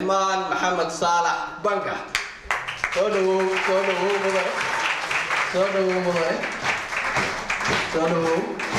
maan maxamed saalax banka soo dhawow soo dhawow mudane soo dhawow mudane soo dhawow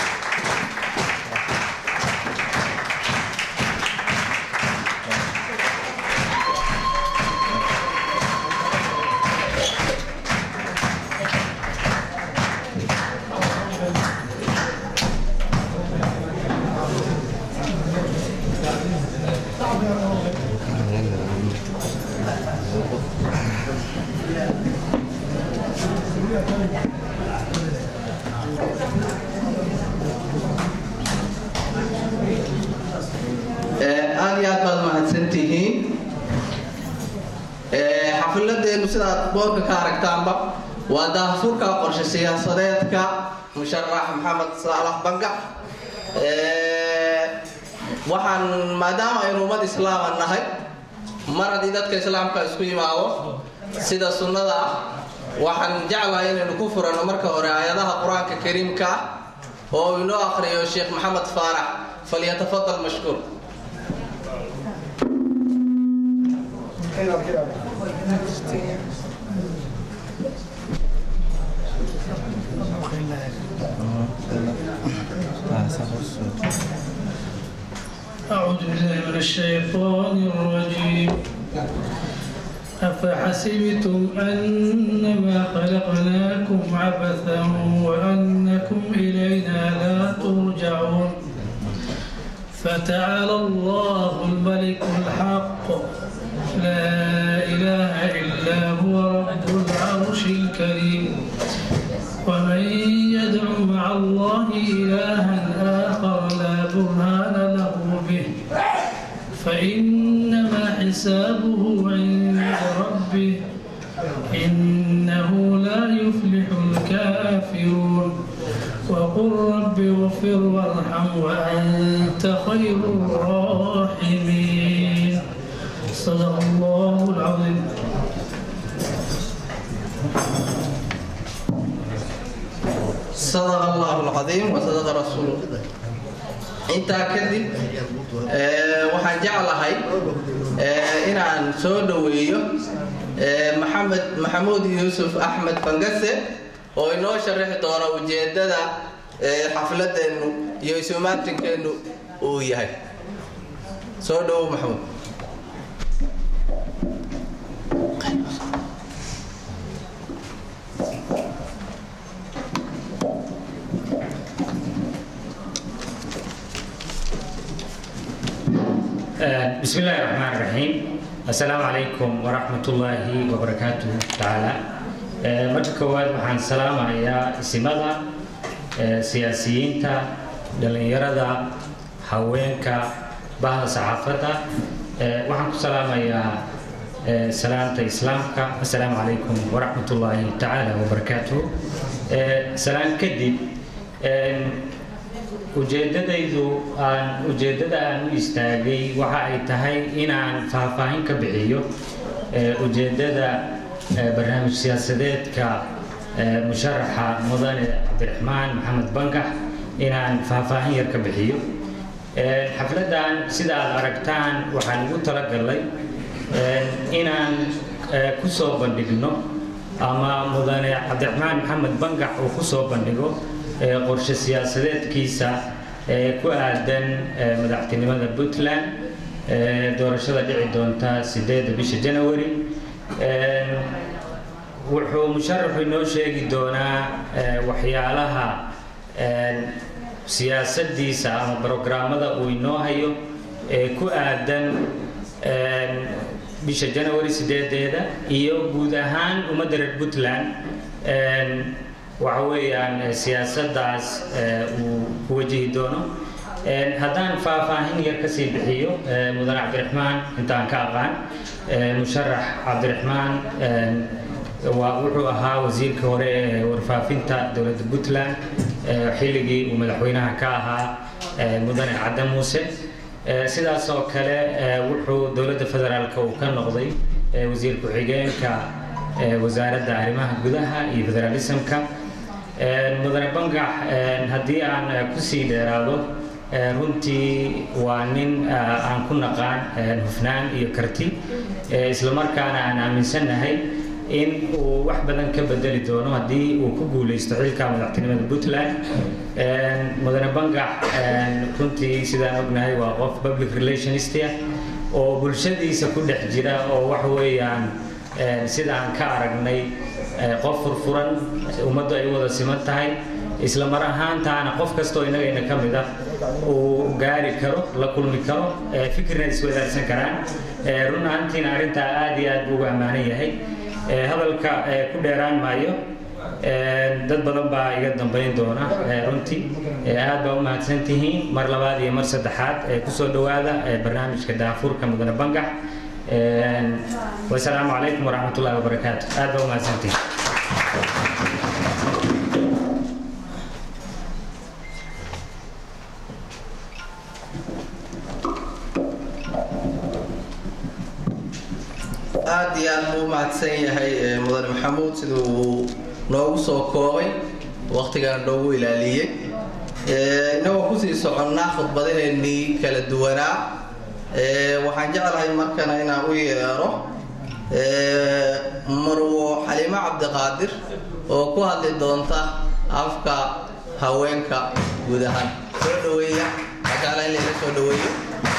aad iyo aad baad mahadsantihiin xafiladeenu sidaad boorka ka aragtaanba waa daahfurka qorshe siyaasadeedka musharax maxamed saalax bangac waxaan maadaama aynu ummad islaama nahay mar haddii dadka islaamka isku yimaado sida sunnada ah waxaan jeclahay inaynu ku furano marka hore aayadaha qur-aanka kariimka ah oo inoo akhriyo sheekh maxamed faarax falyatafadal mashkuur أعوذ بالله من الشيطان الرجيم أفحسبتم أنما خلقناكم عبثا وأنكم إلينا لا ترجعون فتعالى الله الملك الحق لا إله إلا هو رب العرش الكريم ومن يدع مع الله إلها آخر لا برهان له به فإنما حسابه عند ربه إنه لا يفلح الكافرون وقل رب اغفر وارحم وأنت خير الراحمين صدق الله العظيم صدق الله العظيم وصدق رسوله intaa kadib waxaan jeclahay inaan soo dhoweeyo maxamed maxamuud yuusuf axmed bangase oo inoo sharaxi doona ujeedada xafladeennu iyo isumaatinkeenu uu yahay soo dhowow maxamuud بسم الله الرحمن الرحيم السلام عليكم ورحمة الله وبركاته تعالى marka koowaad waxaan salaamayaa isimada siyaasiyiinta dhalinyarada haweenka bahda saxaafadda waxaan ku salaamayaa salaanta islaamka assalaamu calaykum waraxmat ullaahi tacaala wabarakaatuh salaan kadib ujeedadaydu aan ujeedada aan u istaagay waxa ay tahay inaan faahfaahin ka bixiyo ujeedada barnaamij siyaasadeedka musharaxa mudane cabdiraxmaan maxamed bangax inaan faahfaahin yar ka bixiyo xafladan sida aad aragtaan waxaan ugu talagalay inaan kusoo bandhigno ama mudane cabdiraxmaan maxamed bangax uu kusoo bandhigo qorshe siyaasadeedkiisa ee ku aadan madaxtinimada puntland doorashada dhici doonta sideeda bisha janawari wuxuu musharaxu inoo sheegi doonaa waxyaalaha siyaasadiisa ama brograamada uu inoo hayo ee ku aadan bisha janawari sideedeeda iyo guud ahaan ummadda reer puntland waxa weeyaan siyaasadaas uu ku wajihi doono haddaan faahfaahin yar kasii bixiyo mudane cabdiraxmaan intaan ka aqaan musharax cabdiraxmaan waa wuxuu ahaa wasiirka hore ee warfaafinta dowladda puntland xilligii uu madaxweynaha ka ahaa mudane cadde muuse sidaas oo kale wuxuu dowladda federaalka uu ka noqday wasiir ku-xigeenka wasaaradda arrimaha gudaha iyo federalismka mudane bangax haddii aan kusii dheeraado runtii waa nin aan ku naqaan hufnaan iyo karti islamarkaana aan aaminsannahay in uu wax badan ka bedeli doono haddii uu ku guuleysto xilka madaxtinimada puntland mudane bangax runtii sidaan ognahay waa qof public relationist ah oo bulshadiisa ku dhex jira oo wax weeyaan sida aan ka aragnay qof furfuran ummaddu ay wada siman tahay isla mar ahaantaana qof kastoo innagayna ka mid ah uu gaari karo la kulmi karo fikirna iswadaarsan karaan run ahaantiina arrintaa aad iyo aad buu ugu ammaanan yahay hadalka ku dheeraan maayo dad badan baa iga dambayn doona runtii aad baa u mahadsan tihiin mar labaad iyo mar saddexaad kusoo dhowaada barnaamijka daafurka mudane bangax wasalaamu calaykum waraxmat ullahi wabarakaatu aad baa u mahadsan tihiin aada iyo aad buu u mahadsan yahay mudane maxamuud siduu uu noogu soo koobay waktigaan noogu ilaaliyey innagoo kusii soconnaa khudbadaheennii kala duwanaa waxaan jeclahay markana inaan u yeero marwo xaliimo cabdiqaadir oo ku hadli doonta afka haweenka guud ahaan soo dhaweeya magaala in layla soo dhaweeyo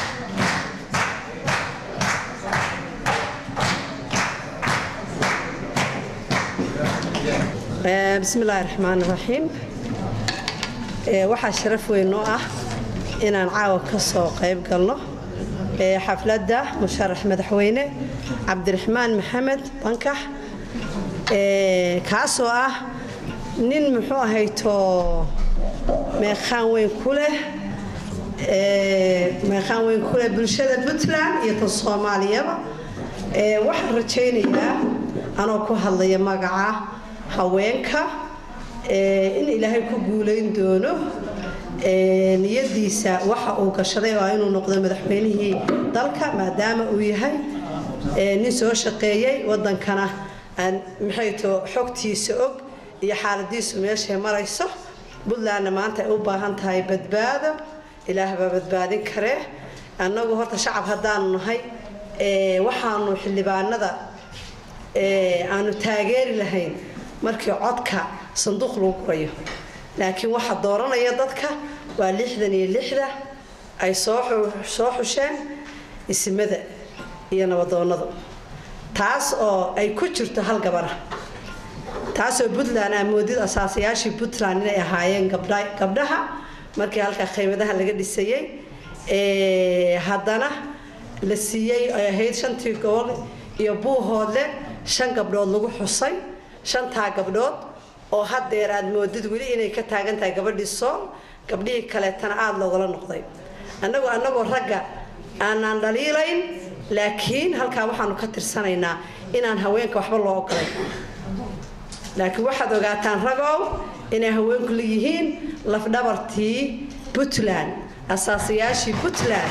bismi illaahi raxmaan raxiim waxaa sharaf weyn oo ah inaan caawa ka soo qayb galno xafladda musharax madaxweyne cabdiraxmaan maxamed bankax kaasoo ah nin muxuu ahayto meeqaan weyn ku leh meeqaan weyn ku leh bulshada puntland iyo tan soomaaliyaba waxaan rajaynayaa anoo ku hadlaya magaca haweenka in ilaahay ku guulayn doono niyadiisa waxa uu gashaday oo inuu noqdo madaxweynihii dalka maadaama uu yahay nin soo shaqeeyey wadankana aan maxayto xogtiisa og iyo xaaladiisu meeshay marayso puntlandna maanta ay u baahan tahay badbaado ilaah baa badbaadin karee annagu horta shacab haddaanu nahay waxaanu xildhibaanada aanu taageeri lahayn markii codka sanduuq lagu gurayo laakiin waxa dooranaya dadka waa lixdan iyo lixda ay soo xusheen isimada iyo nabadoonnadu taas oo ay ku jirto hal gabara taasoo puntland aa moodid asaasayaashii puntland inay ahaayeen gabdhaha markii halkaa qaymadaha laga dhisayey haddana la siiyey ay ahayd shantii gobol iyo buuhoodle shan gabdhood lagu xusay shantaa gabdhood oo haddeer aad moodid weli inay ka taagan tahay gabadhii sool gabdhihii kaleetana aada loogala noqday annagoo annagoo ragga aanaan dhaliilayn laakiin halkaa waxaanu ka tirsanaynaa inaan haweenka waxba loo ogolay laakiin waxaad ogaataan ragow inay haweenku leeyihiin lafdhabartii puntland asaasayaashii puntland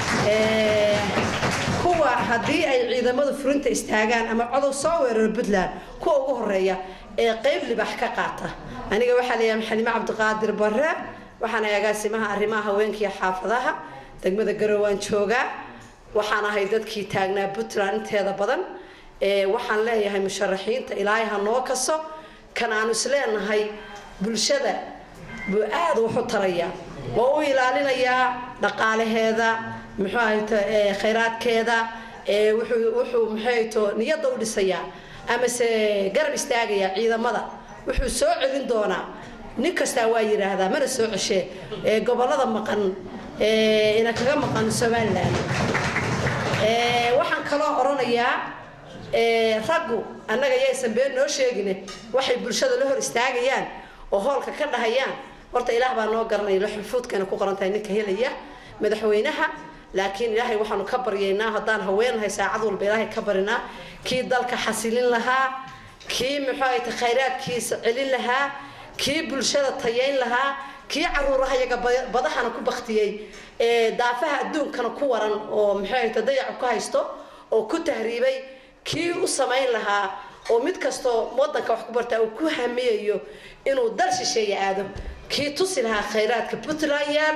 kuwa haddii ay ciidamadu furinta istaagaan ama codow soo weeraro puntland kuwa ugu horeeya ee qayb libax ka qaata aniga waxaa leeyahay xalimo cabdiqaadir bare waxaan ahay agaasimaha arrimaha haweenka iyo xaafadaha degmada garow waan joogaa waxaan ahay dadkii taagnaa puntland inteeda badan waxaan leeyahay musharaxiinta ilaahay ha noo kaso kan aanu isleenahay bulshada buu aada wax u tarayaa waa u ilaalinayaa dhaqaalaheeda muxuu ahayto khayraadkeeda wuxuu wuxuu muxuuhayto niyadda u dhisayaa amase garab istaagayaa ciidamada wuxuu soo celin doonaa nin kastaa waa yidhaahdaa mana soo ceshee gobolada maqan ina kaga maqan somalilan waxaan kaloo oranayaa raggu annaga yaysan been noo sheegine waxay bulshada la hor istaagayaan oo hoolka ka dhahayaan horta ilaah baa noo garanaya laxufuudkana ku qoran tahay ninka helaya madaxweynaha laakiin ilaahay waxaanu ka baryaynaa haddaan haweenahay saacad walba ilaahay ka barinaa kii dalka xasilin lahaa kii muxuu ahayta khayraadkiisa celin lahaa kii bulshada tayayn lahaa kii caruuraha iyaga badahana ku baktiyey ee daafaha adduunkana ku waran oo muxuu ahayta dayacu ka haysto oo ku tahriibay kii u samayn lahaa oo mid kastoo wadanka wax ku bartaa uu ku hamiyayo inuu dal shisheeye aado kii tusi lahaa khayraadka puntland yaal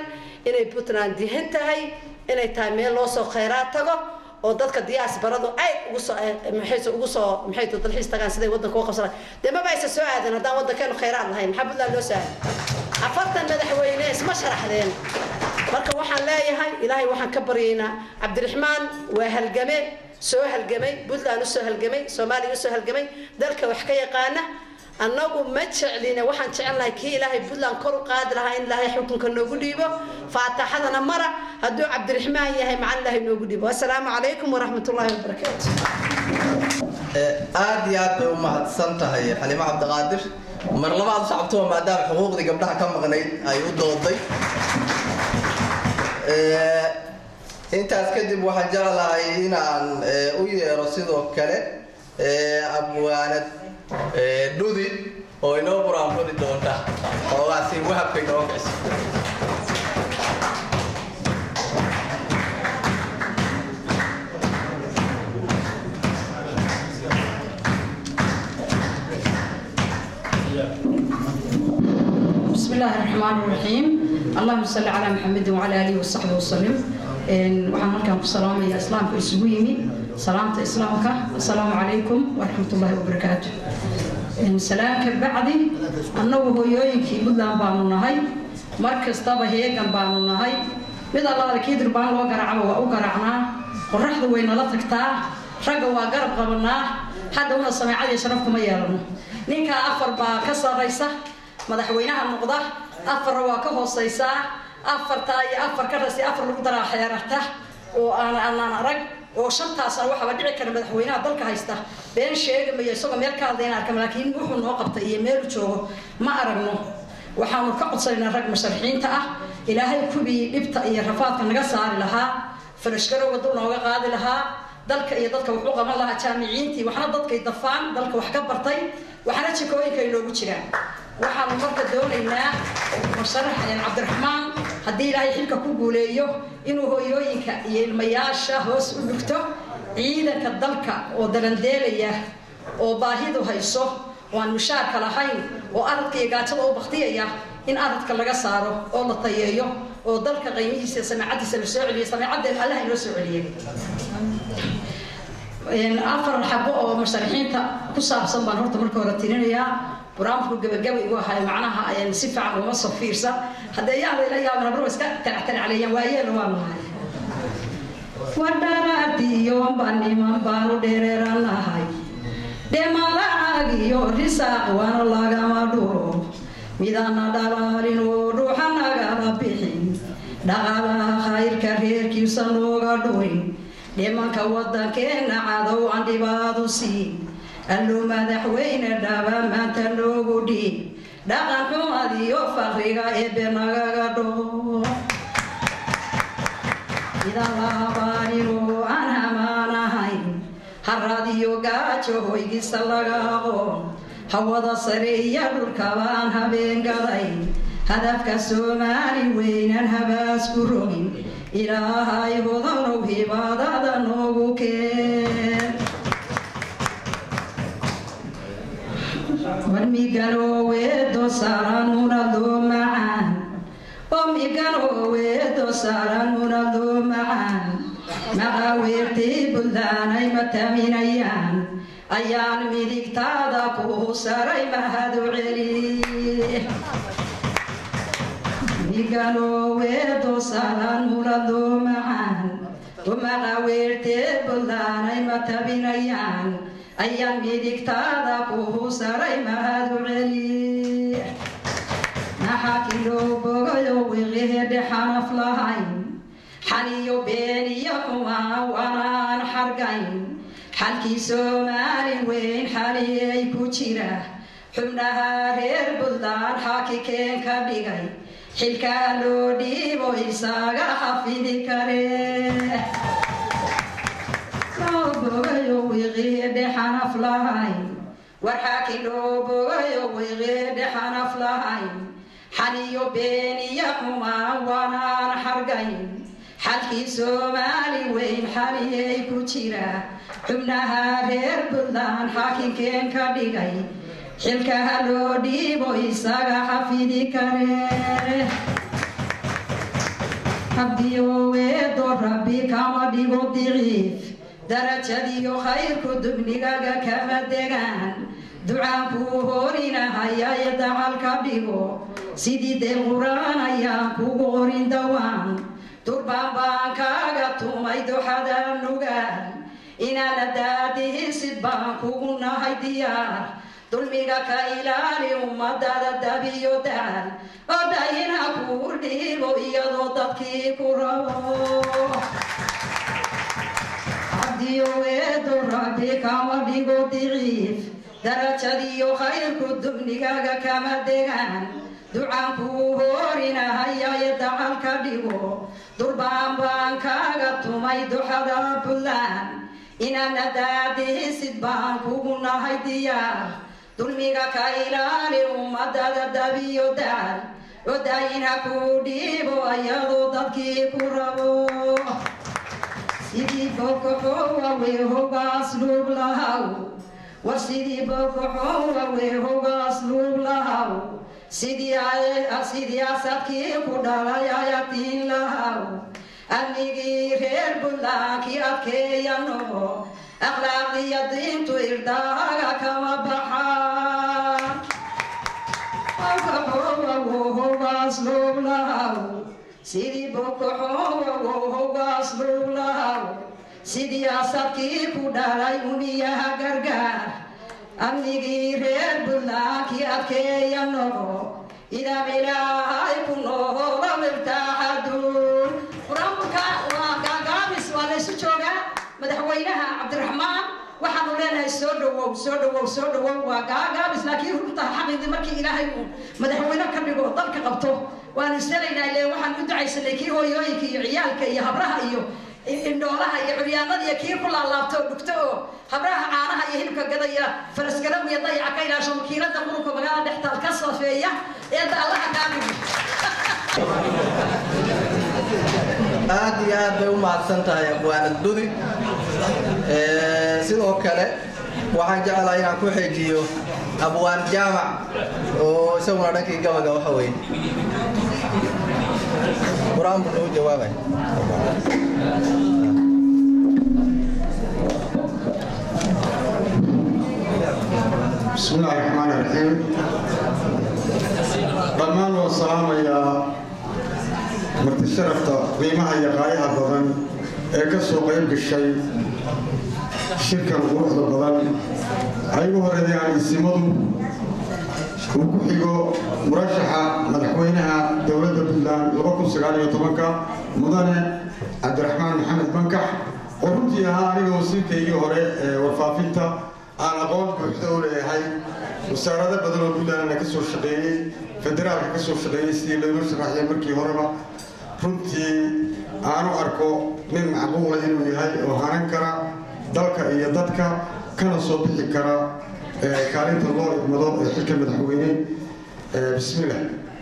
inay puntland dihan tahay inay tahay meel loo soo khayraad tago oo dadka diyaasbaradu aad ugu soo maxayse ugu soo maxay to dalxiis tagaan siday waddanka uga qabsadaan dee maba aysa soo aadan haddaan waddankeenu khayraad lahayn maxaa puntland loo soo aaday afartan madaxweyne isma sharaxdeen marka waxaan leeyahay ilaahay waxaan ka baryaynaa cabdiraxmaan waa halgame soo halgamay puntland usoo halgamay soomaaliya usoo halgamay dalka wax ka yaqaana annagu ma jeclina waxaan jecelnahay kii ilaahay puntland kor u qaadi lahaa in ilaahay xukunka noogu dhiibo faataxadana mara hadduu cabdiraxmaan yahay macaan ilaahay noogu dhiibo assalaamu calaykum waraxmat ullaahi wabarakaatu aad iyo aad bay u mahadsan tahay xalimo cabdiqaadir mar labaad u sacabtuba maadaama xuquuqdii gabdhaha ka maqnayd ay u dooday intaas kadib waxaan jeclahay inaan u yeero sidoo kale abwaanad dhudi oo inoo buraanfuri doonta xoogaasi wahabka inoo gayso بسم الله الرحمن الرحيم اللهم صل على محمد وعلى اله وصحبه وسلم waxaan halkan ku salaamaya islaamka isugu yimi salaamta islaamka assalaamu calaykum waraxmatullaahi wabarakaatu salaamka bacdi annagu hooyooyinkii puntland baanu nahay mar kastaba heegan baanu nahay mid allaala kii durbaan loo garaacaba waa u garaacnaa qoraxda way nala tagtaa ragga waa garab qabanaa haddawna sameecadii sharaf kuma yeelano ninkaa afar baa ka sarraysa madaxweynaha noqda afarna waa ka hoosaysaa afartaa iyo afar ka rasi afar lagu daraa xeerarta oo aan aanaan arag oo shantaasna waxaaba dhici kara madaxweynaha dalka haysta been sheegamayo isagoo meel ka hadlayna arkama laakiin wuxuu noo qabtay iyo meelu joogo ma aragno waxaanu ka codsanaynaa rag musharaxiinta ah ilaahay kubii dhibta iyo rafaadka naga saari lahaa farashgarowga dul nooga qaadi lahaa dalka iyo dadka wuxuu qaban lahaa jaamiciintii waxna dadkay dafaan dalka wax ka bartay waxna jikooyinka ay noogu jiraan waxaanu marka doonaynaa musharax cabdiraxmaan haddii ilaahay xilka ku guuleeyo inuu hooyooyinka iyo ilmayaasha hoos u dhugto ciidanka dalka oo dalandeelaya oo baahidu hayso oo aan mushaarka lahayn oo aradka iyo gaajada u baktiyaya in aradka laga saaro oo la tayeeyo oo dalka qiimihiisa iyo sameecadiisa la soo celiyo sameecadeen allaha inoo soo celiyay afar xabo oo musharaxiinta ku saabsan baan horta marka hore tirinayaa buraamku gabagaba igu ahay macnaha ayaan si fiican uma soo fiirsan haddee yaa layla yaaban abro iska taractaracleeyaan waayeela waa nahay wadharaadiyo baniman baanu dhereeranahay dhemalacagiyo risaaq waana lagama dhuro midana dhalaalin oo dhuuxa nagala bixin dhaqaalaha khayrka reerkiisa nooga dhurin dhimanka waddankeena cadow aan dhibaadu siin allo madaxweyne dhaba maanta noogu dhiib dhaqan xumad iyo fakriga eebe nagaga dhoo idan laabaaninoo aan hamaan ahayn harad iyo gaajo hoygisa laga aqoon hawada sare iyo dhulkabaan habeen gadayn hadafka soomaali weynan habaas ku rogin ilaahay hodanow hibaadada noogu keen warmiganooweedo saaranuna loo macaan omiganooweedo saaranuna loo macaan maqaaweertii buntlaanay mataminayaan ayaan midigtaada kuu saray mahadu celi miganooweedo saaranuna loo macaan umaqaaweertee buntlaanay matabinayaan ayaan midigtaada kuu saray mahadu celi naxakiloo bogayo wiqihedhe xanaf lahayn xaniyo beeniyo xumaa wanaan xargayn xalkii soomaali weyn xaliyay ku jira xubnaha reer buntland xaakikeen ka dhigay xilkaa loo dhiibo isaga xafidi kare bogayo wiqeedhe xanaf lahayn warxaaki loo bogayo wiqeedhe xanaf lahayn xaniyo beeniyo xumaan wanaan xargayn xalkii soomaali weyn xaliyay ku jira xubnaha reer buntland xaakinkeen ka dhigay xilkaha loo dhiibo isaga xafidi kare rabbiyoweedo rabbi kama dhigo diciif darajadiyo khayrku dubnigaga kama degaan ducaankuu horinahayaaye dacal ka dhigo sidii dee quraan ayaan kugu qorin dawaan durbaan baan kaaga tumay duxada nugaan inaana daadihisid baan kugu nahay diyaar dulmiga ka ilaali ummadada dabiyo daal oo dayina kuu dhiibo iyadoo dadkii ku rabo cabdiyoweedo rabbi kama dhigo diciif darajadiyo khayrku dubnigaga kama degaan ducaankuu horinahayaaye dacal ka dhigo durbaan baan kaaga tumay duxada buntland inaana daadihisid baan kugu nahay diyaar dulmiga ka ilaali ummadada dabiyo daal oo daayinha kuu dhiibo iyadoo dadkii ku rabo sidii bokoxowawe hogaas luub lahaw war sidii bokoxowawe hogaas luub lahaw sidii asadkii ku dhalay ayatiin lahaw amnigii reer buntlandkii adkeeya noqo akhlaaqdiya diintu irdaaga kama baxaan hogaas luub lahaw sidii bokoxowawo hogaas luub lahaw sidii asadkii ku dhalay uniyaha gargaar amnigii reer buntlandkii adkeeya noqo idam ilaahay ku noola wirtaaxaduun qur-aanka waa gaagaabis waa laysu joogaa madaxweynaha cabdiraxmaan waxaanu leenahay soo dhawow soo dhawow soo dhawow waa gaagaabis laakiin runta xaqidii markii ilaahay uu madaxweyne ka dhigo dalka qabto waanu isdalaynaa ile waxaan u ducaysanay kii hooyooyinka iyo ciyaalka iyo habraha iyo indhoolaha iyo curyaanada iyo kii ku laalaabto oo dhugto oo habraha caanaha iyo hilibka gadaya farasgaraw iyo dayaca ka ilaasho wakiilada qurunka magaalada dhextaal ka safeeya eedda allaha kaamigo aad iyo aad bay u mahadsan tahay abwaanad dudi sidoo kale waxaan jeclahay inaan ku xejiyo abwaan jaamac oo isaguna dhankii gabaga waxa weye qur-aan buu nagu jawaabay بسم الله الرحمن الرحيم dhammaan waa salaamayaa marti sharafta qiimaha iyo qaayaha badan ee ka soo qayb gashay shirkan quruxda badan ay ugu horeeyaan isimadu uu ku xigo murashaxa madaxweynaha dowladda puntland mudane cabdiraxmaan maxamed bankax oo runtii ahaa aniga wasiirkaygii hore ee warfaafinta aan aqoon buuxda u leeyahay wasaarado badan oo puntlandna ka soo shaqeeyey federaalka ka soo shaqeeyey sidii laynoo sharaxiyay markii horeba runtii aanu arko nin macquula inuu yahay oo hanan kara dalka iyo dadka kana soo bixi kara kaalinta loo idmado ee xilka madaxweyne bismillah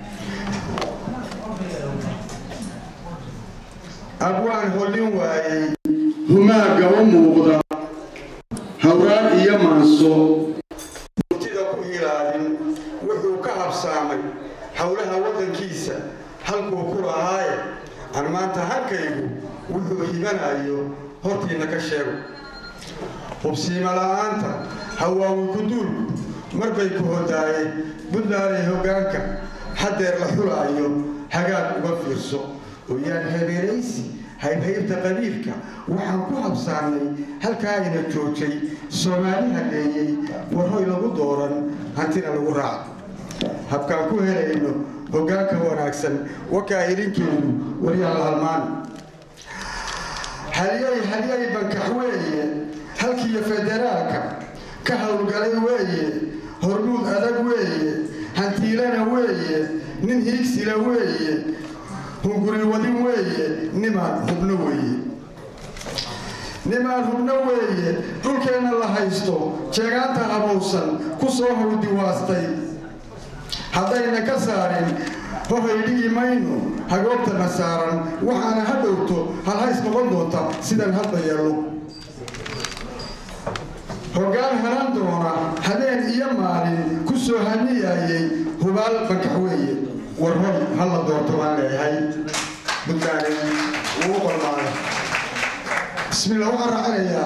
abwaan hollin waayey humaaga u muuqda hawraar iyo maanso murtida ku hilaadin wuxuu ka habsaamay howlaha waddankiisa halkuu ku lahaaye aan maanta halkaygu wuxuu hibanayo hortiinna ka sheego hubsiima la'aanta hawaawi guduulku mar bay ku hodaayeen buntlanday hoggaanka haddeer la xulaayo hagaag uga fiirso oo yaan habeenaysi haybhaybta qabiilka waxaan ku habsaannay halkaayna joojay soomaali hadheeyey warhoy lagu dooran hantina lagu raaco habkaan ku helayno hoggaanka wanaagsan wakaa idinkeedu waryaa la halmaan halyay halyay bankax weeye halkiiyo federaalka ka howlgalay weeye hormuud adag weeye hantiilana weeye nin hiigsila weeye hunguri wadin weeye nimaan hubno weeye nimaan hubno weeye dhulkeenna la haysto jeegaanta habowsan ku soo howdiwaastay haddayna ka saarin hohay dhigi mayno hagoobtana saaran waxaana ha dhowto halhays noqon doonta sidaan hadda yeello hoggaan hanan doona habeen iyo maalin ku soo haniyaayey hubaal bankax weeye warhoy ha la doorto baan leeyahay puntland uu u qalmaaday bismillah waxaan raacinayaa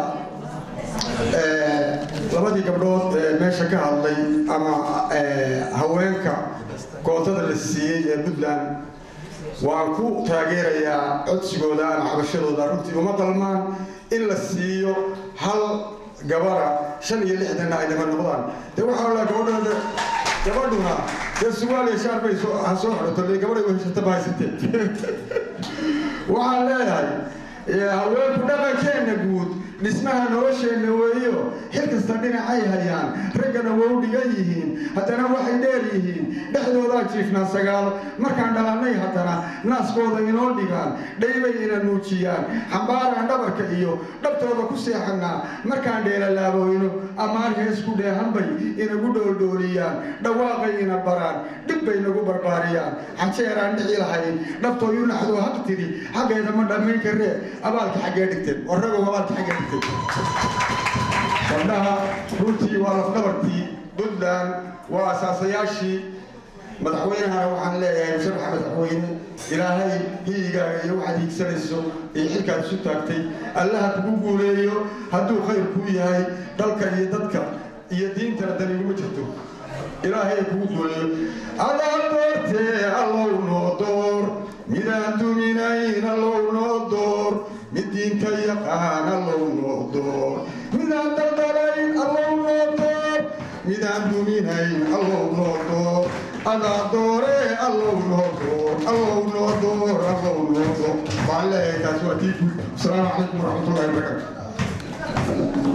labadii gabdhood ee meesha ka hadlay ama haweenka kootada la siiyey ee puntland waan ku taageerayaa codsigooda ama cabashadooda runtii uma qalmaan in la siiyo hal gabara shan iyo lixdanna ay daba noqdaan dee waxaa la gabadhooda gabadhuna dee sugaal iyo shaar bay ha soo xidhato le gabadhay weheshata ma haysatee waxaan leeyahay haweenku dhaqankeenna guud dhismaha nolosheenna weeyo xil kasta dhinacay hayaan raggana waa u dhigan yihiin haddana waxay dheer yihiin dhexdoodaa jiifnaa sagaal markaan dhalannay haddana naaskooda inoo dhigaan dhaybay ina nuujiyaan xambaaraan dhabarka iyo dhabtooda ku seexannaa markaan dheelalaaboyno ammaan hees ku dheehanbay inagu dhooldooliyaan dhawaaqay ina baraan dhib bay nagu barbaariyaan xajeeraan dhici lahayn dhabtooyu naxdoo haq tiri xaggeeda ma dhammayn karee abaalka xaggee dhigteen warragow abaalka xaggee dhigteen gabdhaha runtii waa lafdhabartii puntland waa asaasayaashii madaxweynahana waxaan leeyahay musharaxa madaxweyne ilaahay hiyigaaga iyo waxaad hiigsanayso iyo xilkaad isu taagtay allaha kugu guuleeyo hadduu khayr kuu yahay dalka iyo dadka iyo diintana dan iguma jirto ilaahay kugu guuleeyo adaa doortee allow noo door midaan duminayn allow noo door mid diinta yaqaan allow noo door midaan daldalayn allow noo door midaan duminayn allow noo door adaa doore allow noo door allow noo door allow noo door waxaan leeyahay taas waa tii guud asalaamu calaykum waraxmatullahi wabarakaatu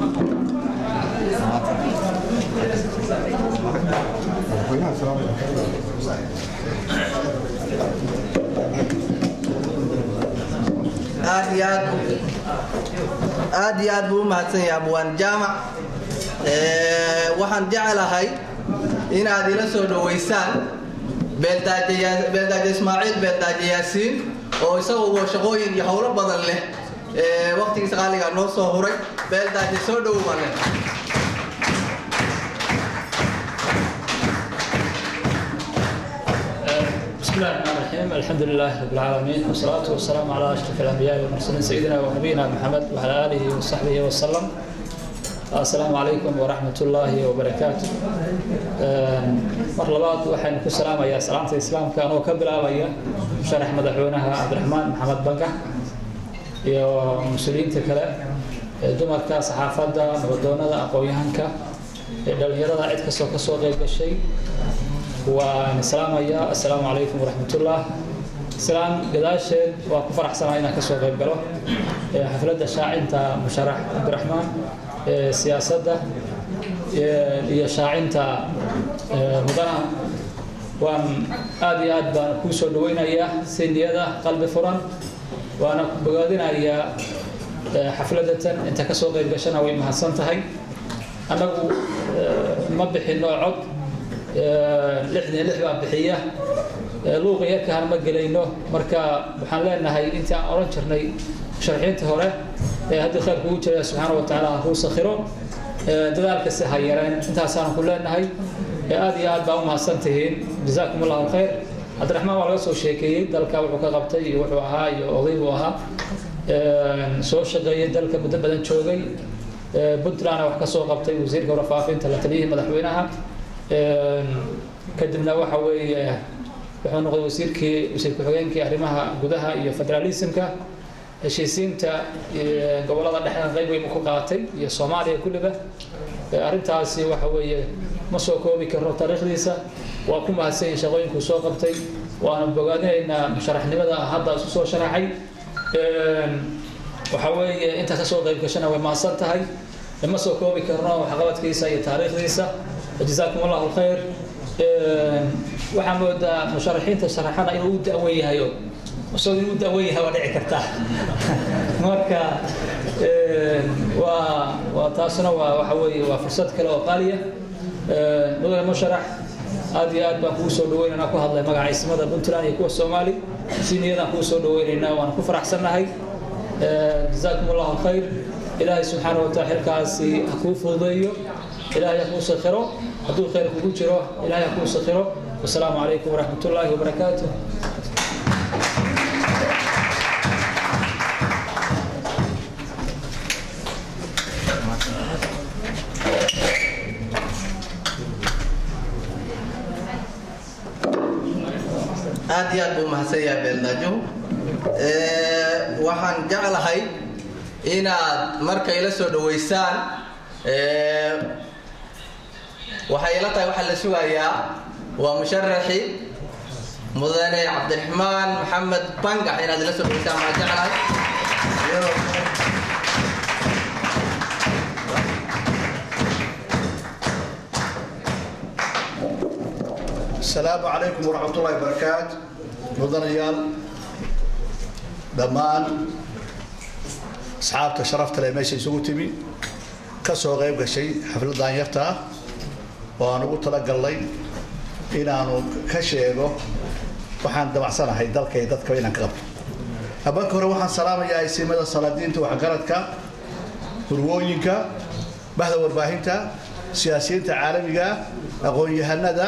aad iyo aad aad iyo aad buu u mahadsan yahay abwaan jaamac waxaan jeclahay inaad ila soo dhoweysaan beeldaaje ismaaciil beeldaaje yaasiin oo isaguo shaqooyin iyo howlo badan leh waktigiisa qaaliga noo soo huray beeldaaje soo dhowba leh بسم الله الرحمن الرحيم الحمد لله رب العالمين والصلاة والسلام على أشرف الأنبياء والمرسلين سيدنا ونبينا محمد وعلى آله وصحبه وسلم السلام عليكم ورحمة الله وبركاته mar labaad waxaynu ku salaamayaa salaamta islaamka anoo ka bilaabaya sharax madaxweynaha cabdiraxmaan maxamed bangax iyo mas-uuliyiinta kale ee dumarka saxaafadda nabadoonada aqoon-yahanka ee dhallinyarada cid kastoo kasoo qayb gashay waan salaamayaa assalaamu calaykum waraxmatullah islaan gadaasheed waa ku faraxsanaa inaan kasoo qayb galo xafladda shaacinta musharax cabdiraxmaan ee siyaasadda iyo shaacinta mudanaha waan aad iyo aad baan kuu soo dhaweynayaa si niyada qalbi furan waana ku bogaadinayaa xafladda tan inta kasoo qayb gashana way mahadsan tahay annagu ma bixino cod lixdan lix baa bixiya luuqa yarkahan ma gelayno marka waxaan leenahay intii aan oran jirnay sharxiinta hore ee haddii khayr kugu jira subxaana wa tacaala ha kuu sakhiro dadaalkasi ha yareen intaasaan ku leenahay aad iyo aad baa u mahadsan tihiin jazaakum allahu khayr cabdiraxmaan waa laga soo sheekeeyey dalka wuxuu ka qabtay iyo wuxuu ahaa iyo oday buu ahaa soo shaqeeyey dalka muddo badan joogay puntlandna wax ka soo qabtay wasiirka warfaafinta la taliyihii madaxweynaha kadibna waxa weeye wuxuu noqday wasiirkii wasiir ku-xigeenkii arrimaha gudaha iyo federaalismka heshiisiinta gobolada dhexdan qayb weyn ku qaatay iyo soomaaliya kulliba arrintaasi waxa weeye ma soo koobi karno taariikhdiisa waa ku mahadsan yihin shaqooyinkuu soo qabtay waana bogaadinaynaa musharaxnimada hadda isu soo sharaxay waxa weeye intaa kasoo qayb gashana way mahadsan tahay ma soo koobi karno waxqabadkiisa iyo taariikhdiisa jazaakum allahu khayr waxaa moodaa musharaxiinta sharaxana inuu u da-wan yahayo isagoo inuu da-wan yahay waa dhici kartaa marka waa waa taasuna waa waxa weeye waa fursad kale oo qaaliya mudane musharax aad iyo aad baan kugu soo dhaweynaynaa ku hadlay magaca ismada puntland iyo kuwa soomaali si niyadaan kugu soo dhaweynaynaa waan ku faraxsannahay jazaakum allahu khayr ilaahay subxaana wataala xilkaasi ha kuu fududeeyo ilaahay ha kuu sakhiro hadduu khayr kugu jiro ilaahay ha kuu sakhiro wasalaamu calaykum waraxmat ullaahi wabarakaatuh aad iyo aad buu mahadsan yahay beeldaajo waxaan jeclahay inaad markay la soo dhaweysaan waxay ila tahay waxaa la sugayaa waa musharaxi mudane cabdiraxmaan maxamed bangax inaad ila soo dhaweysaan baan jeclahay السلام عليكم ورحمة الله وبركاته مدنيال دمان أصحابك شرفت لي ماشي سوق تبي كسو غيب شيء حفل دانيرتا وأنا قلت لك الله إن أنا كشيء waxaan damacsanahay dalka iyo dadka inaan ka qabto habeenka hore waxaan salaamayaa isimada salaadiinta waxgaradka hurwooyinka bahda warbaahinta siyaasiyiinta caalamiga aqoon-yahanada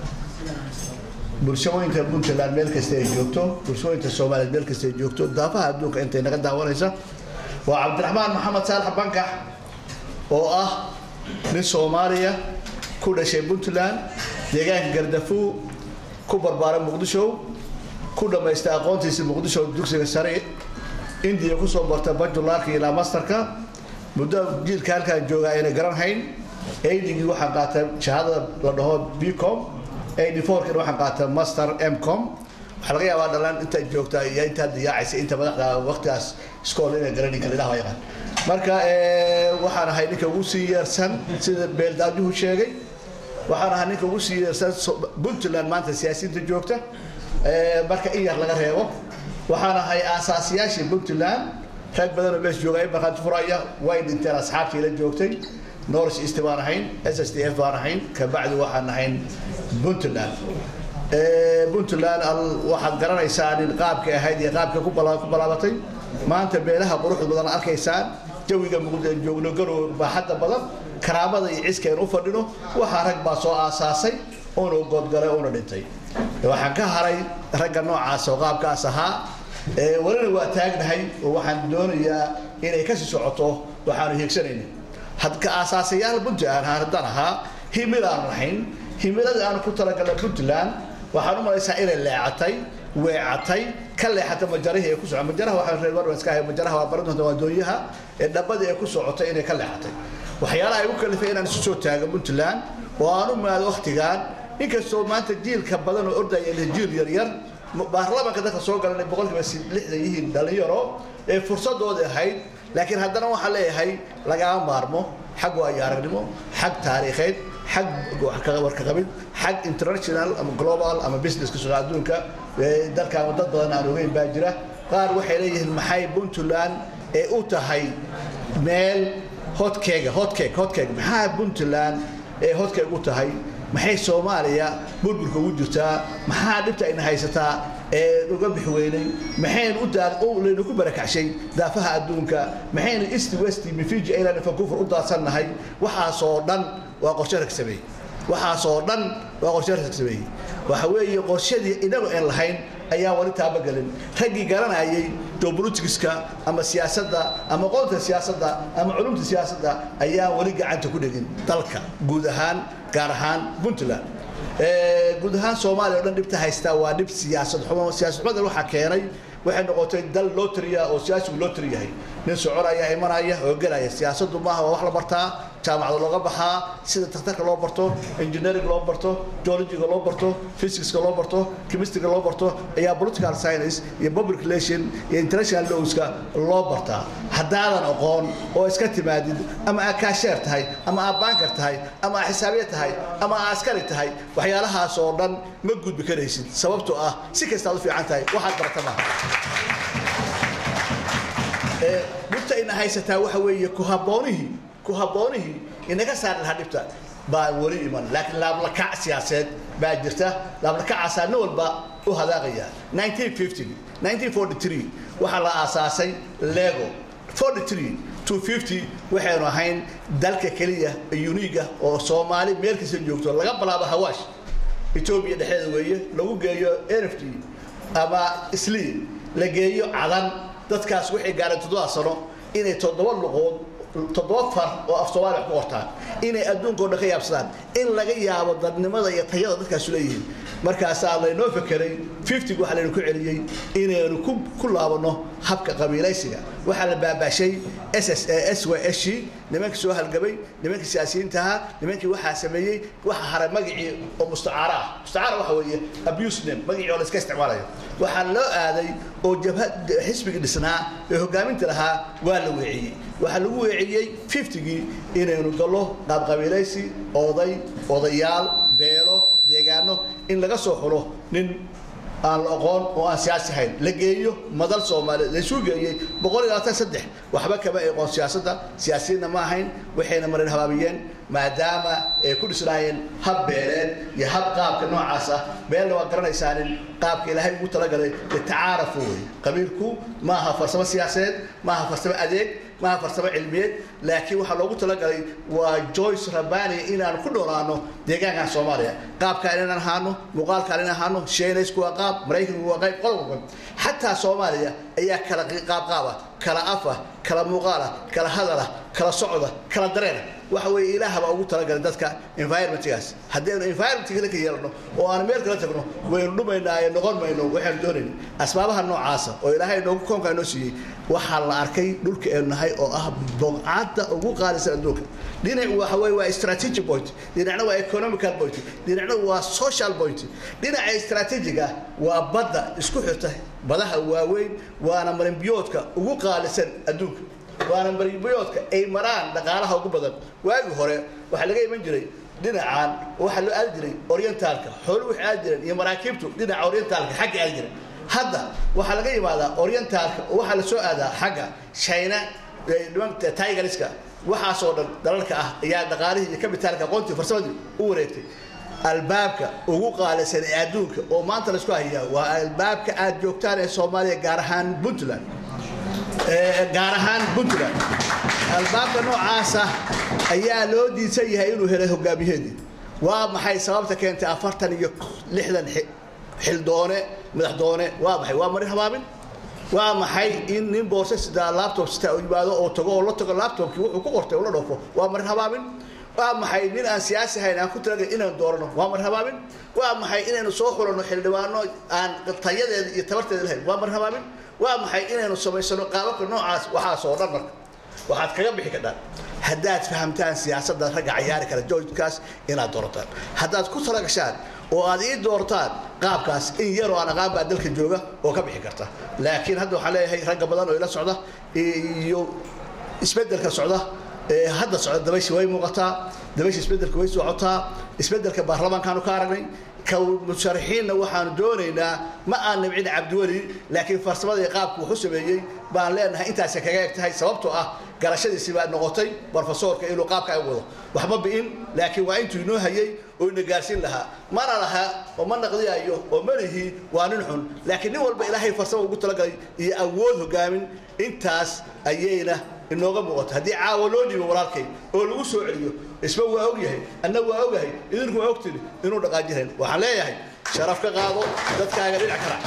bulshooyinka puntland meel kasta ay joogto bulshooyinka soomaaliyeed meel kasta ay joogto daafaha adduunka intay naga daawanaysa waa cabdiraxmaan maxamed saalax bankax oo ah nin soomaaliya ku dhashay puntland deegaanka gardafuu ku barbaaray muqdisho ku dhammaystay aqoontiisa muqdisho dugsiga sare indiya kusoo bartay bajulaarka ilaa masterka muddo jiilka halkaan joogaa ayna garanhayn aidgii waxaan qaatay shahadada la dhaho bcom ad4kina waxaan qaatay master mcom waxaa laga yaabaa dhalaan intaad joogtaa iyo intaad diyaacaysa inta madaxda waqtigaas iskool inay garanin kara ilaah yaqaan marka waxaan ahay ninka ugu sii yeersan sida beeldaajuhu sheegay waxaan ahaa ninka ugu sii yeersan puntland maanta siyaasiyiinta joogta marka in yar laga reebo waxaan ahay aasaasiyaashii puntland rag badanoo meesha jooga in markhaati furaya way dhinteen asxaabtii la joogtay north east baan ahayn s s d f baan ahayn kabacdi waxaan ahayn puntland puntland waxaad garanaysaa in qaabka ahayd iyo qaabka ku balaabatay maanta beelaha quruxda badan arkaysaan jawiga muqdisho joogno garow baaxadda badan karaamada iyo ciska aynu u fadhino waxaa rag baa soo aasaasay oona goodgalay oona dhintay waxaan ka haray ragga noocaas oo qaabkaas ahaa walina waa taagnahay oo waxaan doonayaa inay kasii socoto waxaanu hiigsanayna hadka aasaasayaal puntland haddaan ahaa himilaan lahayn himiladii aanu ku talagalnay puntland waxaan u malaysaa inay leecatay weecatay ka leexatay majarihii ay ku soco majaraha waxaan reer marwan iska ahay majaraha waa baran doonta waa doonyaha ee dhabbadii ay ku socotay inay ka leexatay waxyaalaha ay u kalifay inaan isu soo taago puntland oo aan u maado waktigan inkastoo maanta jiilka badan oo ordaya jiil yaryar baarlamaanka dadka soo galanay boqolkiiba lixdan yihiin dhalinyaro ee fursadoodii ahayd laakiin haddana waxaan leeyahay lagama maarmo xag waayo aragnimo xag taariikheed xag warkaqabid xag international ama global ama businesska suuqa adduunka dalkan dad badan aan ogeyn baa jira qaar waxay leeyihiin maxay puntland ee u tahay meel hotkeega hotkeeg hotkeeg maxaa puntland ee hotkeeg u tahay maxay soomaaliya burburka ugu jirtaa maxaa dhibta ayna haysataa ee uga bixi weynay maxaynu laynu ku barakacshay daafaha adduunka maxaynu east west mifiji island vancouver u daadsannahay waxaasoo dhan waa qorshe rag sameeyey waxaasoo dhan waa qorshe rag sameeyey waxa weeye qorshadii inagu aan lahayn ayaan wali taabagelin raggii garanayay geopoliticska ama siyaasadda ama qoonta siyaasadda ama culumta siyaasadda ayaan wali gacanta ku dhegin dalka guud ahaan gaar ahaan puntland guud ahaan soomaaliya o dhan dhibta haystaa waa dhib siyaasad xumo siyaasad xumadan waxaa keenay waxay noqotay dal loo tiriya oo siyaasigu loo tiri yahay nin soconaya imanaya oo gelaya siyaasaddu maaha waa wax la bartaa jaamacada looga baxaa sida takhtarka loo barto engineering loo barto geologiga loo barto physicska loo barto chemistryga loo barto ayaa political science iyo public relation iyo international lawska loo bartaa haddaadan aqoon oo iska timaadid ama aa kaasheer tahay ama aa baankar tahay ama aa xisaabiye tahay ama aa askari tahay waxyaalahaas oo dhan ma gudbi karaysid sababtoo ah si kastaad u fiican tahay waxaad barata maaha dhibta ina haysataa waxa weeye ku habboonihii ku habboonihii inaga saari lahaa dhibta baa weli iman laakiin laablakac siyaaseed baa jirta laablakacaasaa nin walba u hadaaqaya 1950 1943 waxaa la aasaasay lego 43 250 waxaynu ahayn dalka keliya uniga oo soomaali meel kasta joogto laga bilaabo hawaash etoobiya dhexdeeda weeye lagu geeyo nft ama islii la geeyo cadan dadkaas waxay gaareen toddoba sano inay toddoba luqood toddoba far oo af soomaaliya ku qortaan inay adduunka o dhan ka yaabsadaan in laga yaabo dadnimada iyo tayada dadkaasu leeyihiin markaasaa laynoo fekeray fiftig waxaa laynu ku celiyey inaynu ku ku laabanno habka qabiilaysiga waxaa la baabaashay s s s w s nimankii soo halgabay nimankii siyaasiyiinta ahaa nimankii waxaa sameeyey waxa haray magacii oo mustacaara ah mustacaara waxa weeye abuse name magacii oo la iska isticmaalayo waxaa loo aaday oo jabhad xisbigii dhisnaa ee hogaaminta lahaa waa la weeciyey waxaa lagu weeciyey fiftigii inaynu gallo qaabqabiilaysi oday odayaal beelo deegaano in laga soo xulo nin aan la aqoon oo aan siyaasi ahayn la geeyo madal soomaaliyeed laysuu geeyey boqol iyo labaatan saddex waxba kama aqoon siyaasadda siyaasiyiinna ma ahayn waxayna marin habaabiyeen maadaama ay ku dhisnaayeen hab beeleed iyo hab qaabka noocaas ah beelna waa garanaysaanin qaabka ilaahay ugu talagalay litacaarafu wey qabiilku ma aha farsamo siyaasadeed ma aha farsamo adeeg maaha farsamo cilmiyeed laakiin waxaa loogu talagalay waa joyce rabani inaan ku noolaano deegaankan soomaaliya qaabkaan inaan ahaano muuqaalkaan inaan ahaano sheenaysku waa qaab maraykanku waa qayb qodobka xataa soomaaliya ayaa kala qaabqaaba kala afa kala muuqaala kala hadala kala socda kala dareena waxa weeye ilaah baa ugu talagalay dadka environmentgaas haddaynu environmentga ka yeelano oo aan meel kala tagno waynu dhumaynaa ee noqon mayno waxaynu doonayna asbaabaha noocaasa oo ilaahay noogu koonkaa noo siiyey waxaa la arkay dhulka aynu nahay oo ah bogcadda ugu qaalisan adduunka dhinac waxa weeye waa strategic point dhinacna waa economical point dhinacna waa social point dhinaca strategic ah waa badda isku xirta badaha waaweyn waana marinbiyoodka ugu qaalisan adduunka waana marinbiyoodka ay maraan dhaqaalaha ugu badan waagii hore waxaa laga iman jiray dhinacan waxaa loo aadi jiray orientaalka xooluhu waxay aadi jireen iyo maraakiibtu dhinaca orientaalka xagga aadi jireen hadda waxaa laga yimaadaa orientaalka oo waxaa la soo aadaa xagga china tigeriska waxaasoo dhan dalalka ah ayaa dhaqaalihii iyo kabitaalka aqoontii farsamadii u wareegtay albaabka ugu qaalisan ee adduunka oo maanta laisku hayaa waa albaabka aad joogtaan ee soomaaliya gaar ahaan puntland gaar ahaan puntland albaabka noocaasa ayaa loo diisan yahay inuu helay hogaamiyaheedii waa maxay sababta keentay afartan iyo lixdan xildoone madaxdoone waa maxay waa marin habaabin waa maxay in nin boorse sidaa laptop sitaa u yimaado oo tago oo la tago laptopkii wuxuu ku qortay oo la dhoofo waa marin habaabin waa maxay nin aan siyaasi ahayn aan ku talagalay inaan doorano waa marin habaabin waa maxay inaynu soo xulanno xildhibaano aan tayadeeda iyo tabarteeda lahayn waa marin habaabin waa maxay inaynu samaysano qaababka noocaas waxaasoo dhan marka waxaad kaga bixi kadhaan haddaad fahamtaan siyaasadda ragga cayaari kara joojkaas inaad doorataan haddaad ku talagashaan oo aad ii doortaan qaabkaas in yaroo aan aqaan baa dalka jooga oo ka bixi karta laakiin hadda waxaan leeyahay ragga badan oo ila socda iyo isbeddelka socda hadda socda dabayshi way muuqataa dabayshi isbeddelka way socotaa isbeddelka baarlamaankaanu ka aragnay musharaxiinna waxaanu doonaynaa ma aan nibcin cabdiweli laakiin farsamada iyo qaabku wuxu sameeyey baan leenahay intaasay kaga eg tahay sababtoo ah garashadiisii baa noqotay brofesoorka inuu qaabka ay wado waxma bi'in laakiin waa intuu inoo hayay oo ina gaarsiin lahaa mana laha oo ma naqdiyayo oo malihi waa nin xun laakiin nin walba ilaahay farsamo ugu talagalay iyo awood hogaamin intaas ayayna inooga muuqato haddii caawa loo dhiibo walaalkay oo lagu soo celiyo isba waa og yahay anna waa ogahay idinku waa ogtini inuu dhaqaajirayn waxaan leeyahay sharaf ka qaado dadkaaga dhinac kala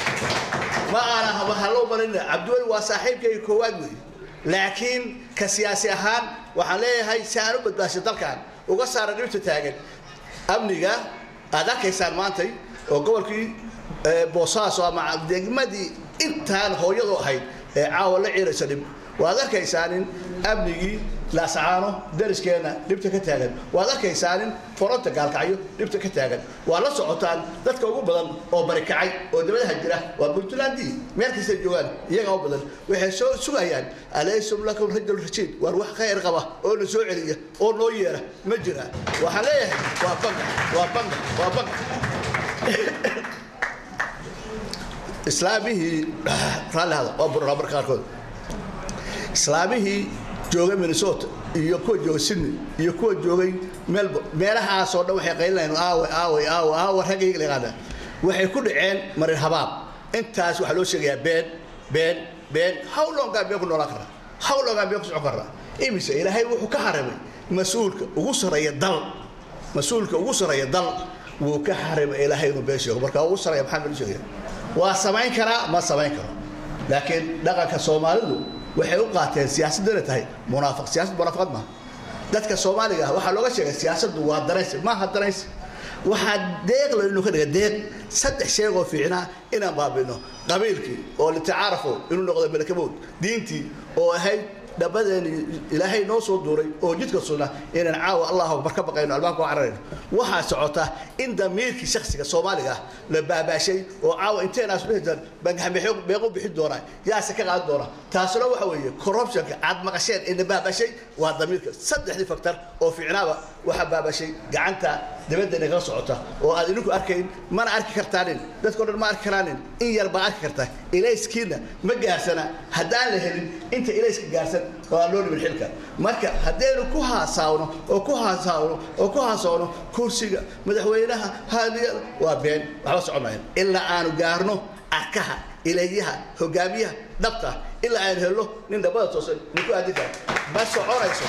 ma aana hallow malinna cabdiweli waa saaxiibkayga koowaad weeye laakiin ka siyaasi ahaan waxaan leeyahay si aan u badbaasho dalkan uga saara dhibta taagan amniga aad arkaysaan maantay oo gobolkii boosaaso ama degmadii intaan hooyadu ahayd ee caawa la ciiraysa dhib waad arkaysaanin amnigii laasacaano dariskeena dhibta ka taagan waad arkaysaanin foronta gaalkacyo dhibta ka taagan waad la socotaan dadka ugu badan oo barikacay oo dabadaha jira waa puntlandii meel kastay joogaan iyaga u badan waxay soo sugayaan alaysum lakum rajul rashiid waar wax khayr qaba oo na soo celiya oo noo yeera ma jira waxaan leeyahay waa banka waa banka waa banka islaamihii raalli hada waa buraa marka qaarkood islaamihii joogay minnesota iyo kuwa joogay sydney iyo kuwa joogay melbourne meelahaasoo dhan waxay qaylinayaan aawe aawe aawe aawe raggayga la yaqaana waxay ku dhaceen marin habaab intaas waxaa loo sheegayaa been been been how longaa been ku noolaan karaa how longaa been ku socon karaa imise ilaahay wuxuu ka harimay mas-uulka ugu sarreeya dal mas-uulka ugu sarreeya dal wuu ka harimay ilaahay inuu been sheego marka ugu sarreeya maxaa been sheegaya waa samayn karaa ma samayn karo laakiin dhaqanka soomaalidu waxay u qaateen siyaasaddu inay tahay munaafiq siyaasad munaafaqad maaha dadka soomaaliga ah waxaa looga sheegay siyaasaddu waa danaysi maaha danaysi waxaa deeq la inuu ka dhiga deeq saddex sheeg oo fiicnaa inaan baabino qabiilkii oo litacaarafo inuu noqdo malakamood diintii oo ahayd dhabadeeni ilaahay noo soo duuray oo jidka suna inaan caawa allahu akbar ka baqayno albaabka u cararayno waxaa socota in damiirkii shakhsiga soomaaliga ah la baabaashay oo caawa inteenaas dhihidan bangaxmeexyo beequ bixin doonaa yaase ka qaadan doona taasuna waxa weeye corruptionka aad maqasheen ee la baabaashay waa damiirka saddexdii faktor oo fiicnaaba waxaa baabashay gacanta dibadda inaga socota oo aad idinku arkayn mana arki kartaanin dadkao dhan ma arki karaanin in yar baa arki karta ilayskiina ma gaarsana haddaan la helin inta ilayska gaarsan oo aan loo dhimin xilka marka haddaynu ku haasaawno oo ku haasaawno oo ku haasaawno kursiga madaxweynaha haadiyada waa been waxba soconayan ilaa aanu gaarno arkaha ilayaha hogaamiyaha dhabta ilaa aanu helno nin dhabada toosan ninku aadin kara ma soconayso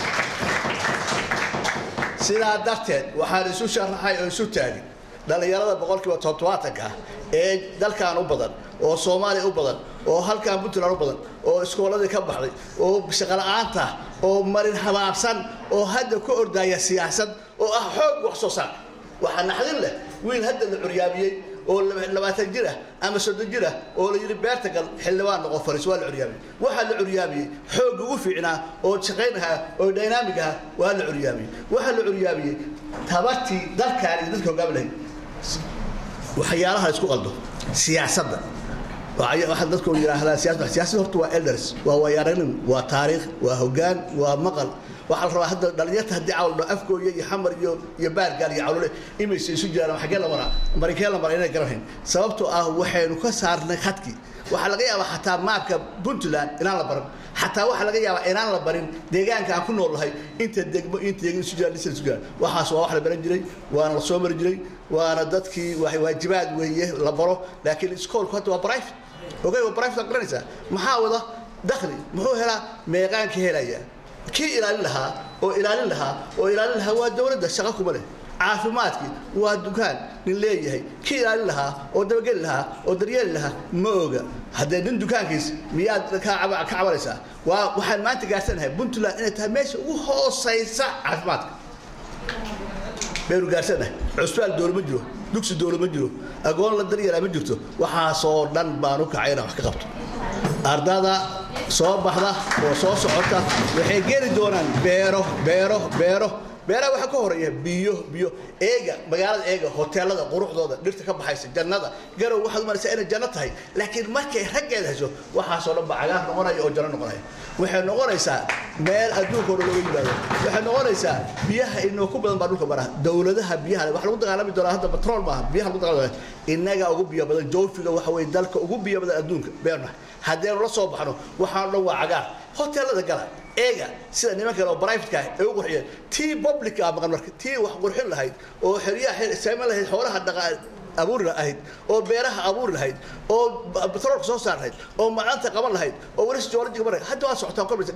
sidaa darteed waxaan isu sharaxay oo isu taagin dhallinyarada boqolkiiba toddobaatanka ah ee dalkan u badan oo soomaaliya u badan oo halkan puntland u badan oo iskooladii ka baxday oo shaqola'aanta ah oo marin habaabsan oo hadda ku ordaya siyaasad oo ah xoog wax soo saar waxaa naxdin leh wiil hadda la curyaamiyey oo labaatan jir ah ama soddon jir ah oo la yidhi beerta gal xildhibaan noqo fariis waa la curyaamiyey waxaa la curyaamiyey xoogga ugu fiicnaa oo shaqaynahaa oo dynamic aha waa la curyaamiyey waxaa la curyaamiyey tabartii dalkaan iyo dadka hogaami lahayd waxyaalaha isku qaldo siyaasadda waxaa dadku yidhaahdaa siyasad siyaasadda horta waa elders waa waayaaragnimo waa taariikh waa hoggaan waa maqal waxaa la rabaa hadda dhalinyarta haddii cawldho afgooya iyo xamar iyo iyo baargaal iyo cawlole imaysa isu jiraan xaggee la maraa marikee la maraa inay garanhayn sababtoo ah waxaynu ka saarnay khadkii waxaa laga yaabaa xataa maabka puntland inaan la baran xataa waxaa laga yaabaa inaan la barin deegaanka aan ku noolnahay inta degmo inta degmo isu jiraan dhisal isu jiraan waxaas waa wax la baran jiray waana la soo mari jiray waana dadkii waajibaad weeye la baro laakiin iskoolku hadda waa private ogay waa private aad garanaysaa maxaa wada dakhli muxuu helaa meeqaanka helaya kii ilaalin lahaa oo ilaalin lahaa oo ilaalin lahaa waa dowladda shaqo kuma leh caafimaadkii waa dukaan nin leeyahay kii ilaalin lahaa oo dabageli lahaa oo daryeeli lahaa ma oga haddee nin dukaankiis miyaad ka cabanaysaa waa waxaan maanta gaarsanahay puntland inay tahay meesha ugu hoosaysa caafimaadka baynu gaarsanahay cusbaal dowla ma jiro dugsi dowla ma jiro agoon la daryeelaa ma jirto waxaasoo dhan baan u kacay inaan wax ka qabto ardada soo baxda oo soo socota waxay geli doonaan beero beero beero beeraha waxaa ka horeeya biyo biyo eega magaalada eega hoteelada quruxdooda dhirta ka baxaysa jannada garow waxaad umalaysaa inay janno tahay laakiin markay raggeeda hesho waxaasoo dhan ba cagaar noqonaya oo janno noqonaya waxay noqonaysaa meel adduunka hore looga yimaado waxay noqonaysaa biyaha inoo ku badan baa dhulka maraha dowladaha biyaha waxa lagu dagaalami doonaa hadda batrool maaha biyaha lagu dagaalami innaga ugu biyo badan joofiga waxa weeye dalka ugu biyo badan adduunka beerna haddaynu la soo baxno waxaan dhan waa cagaar hoteelada gala eega sida nimanka oo privateka ah ay u qurxiyeen tii public ah maqan marka tii wax qurxin lahayd oo xeryaha saameyn lahayd xoolaha dhaqa abuuri lahayd oo beeraha abuuri lahayd oo batroolka soo saar lahayd oo macdanta qaban lahayd oo weli geologiga mar hadda waa socotaan korbaysa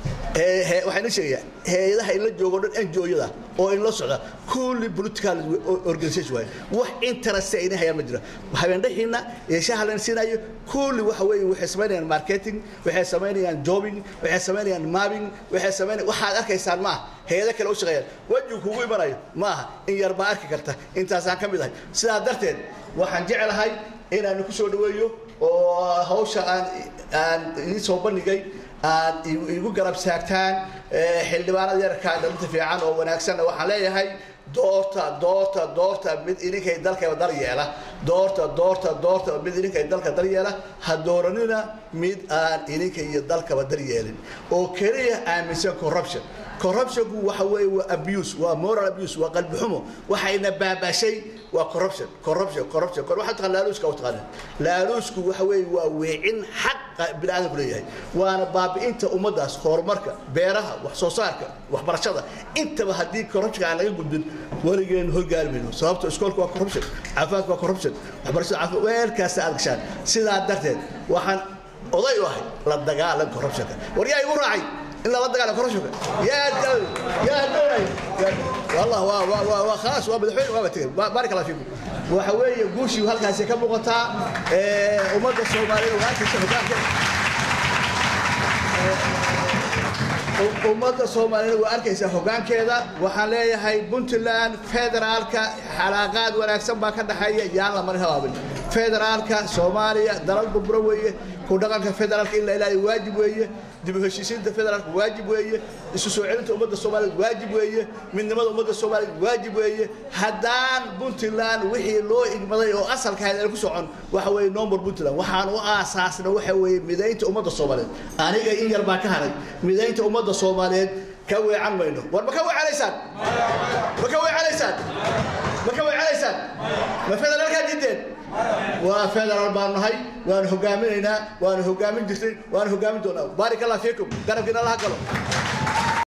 waxaan ii sheegayaa hay-adaha in la joogo dhan NGO-yada oo in la socda kulli political organization waaye wax interest ay hayaan ma jira habeen dhaxiina iyo shaha la siinayo kulli waxa weeye waxay samaynayaan marketing waxay samaynayaan jobbing waxay samaynayaan mapping waxay samaynayaan waxaad arkaysaan maaha hay-ado kale u shaqeeyaan wejigu kugu imanayo maaha in yar baa arki karta intaasaan ka mid ahay sidaa darteed waxaan jecelahay inaan ku soo dhaweeyo oo hawsha aan aan idiin soo bandhigay aad igu garab saagtaan xildhibaanada yarkaa dhalinta fiican oo wanaagsanna waxaan leeyahay doorta doorta doorta mid idinkay dalkaba daryeela doorta doorta doorta mid idinkay dalka daryeela ha dooranina mid aan idinka iyo dalkaba daryeelin oo keliya aaminsan corruption corruptionku waxa weeye waa abuse waa moral abuse waa qalbi xumo waxayna baabashay waa corruption corruption corruption waxaa taqaan laaluuska u taqaanin laaluusku waxa weeye waa weecin xaqa bini'aadamku leeyahay waana baabi'inta ummaddaas horumarka beeraha wax soo saarka waxbarashada intaba haddii corruption aan laga gudbin weligeen horgaari mayno sababta iskoolka waa corruption caafimaadka waa corruption waxbarashada caafimaad weelkaasta aad gashaan sidaa darteed waxaan oday u ahay la dagaalan corruptionka war yaa igu raacay إلا لا دقال كرشوك يا دول يا دول والله وا وا وا وا خلاص وا بدحين وا بتجي بارك الله فيكم وحوي قوشي وهالكاسي كم مقطع ومدة الصومالية وهالكاسي ummadda soomaaliyeed waa arkaysaa hoggaankeeda waxaan leeyahay puntland federaalka xalaaqaad wanaagsan baa ka dhexeeya yaan la marin habaabin federaalka soomaaliya dalal burburo weeye ku dhaqanka federaalka in la ilaaliyo waajib weeye dib u heshiisiinta federaalka waajib weeye isu soo celinta ummadda soomaaliyeed waajib weeye midnimada ummadda soomaaliyeed waajib weeye haddaan puntland wixii loo igmaday oo asalka ahayd aan ku socon waxa weeye nomor puntland waxaan u aasaasna waxa weeye midaynta ummadda soomaaliyeed aniga in yar baa ka haray midaynta ummadda soomaaliyeed ka weecan mayno war ma ka weecanaysaan ma ka weecanaysaan ma ka weecanaysaan ma federaalkaa diideen waa federaal baan nahay waanu hogaaminaynaa waanu hogaamin jirtay waanu hogaamin doonaa baarik allah fiikum garabkiina allaha galo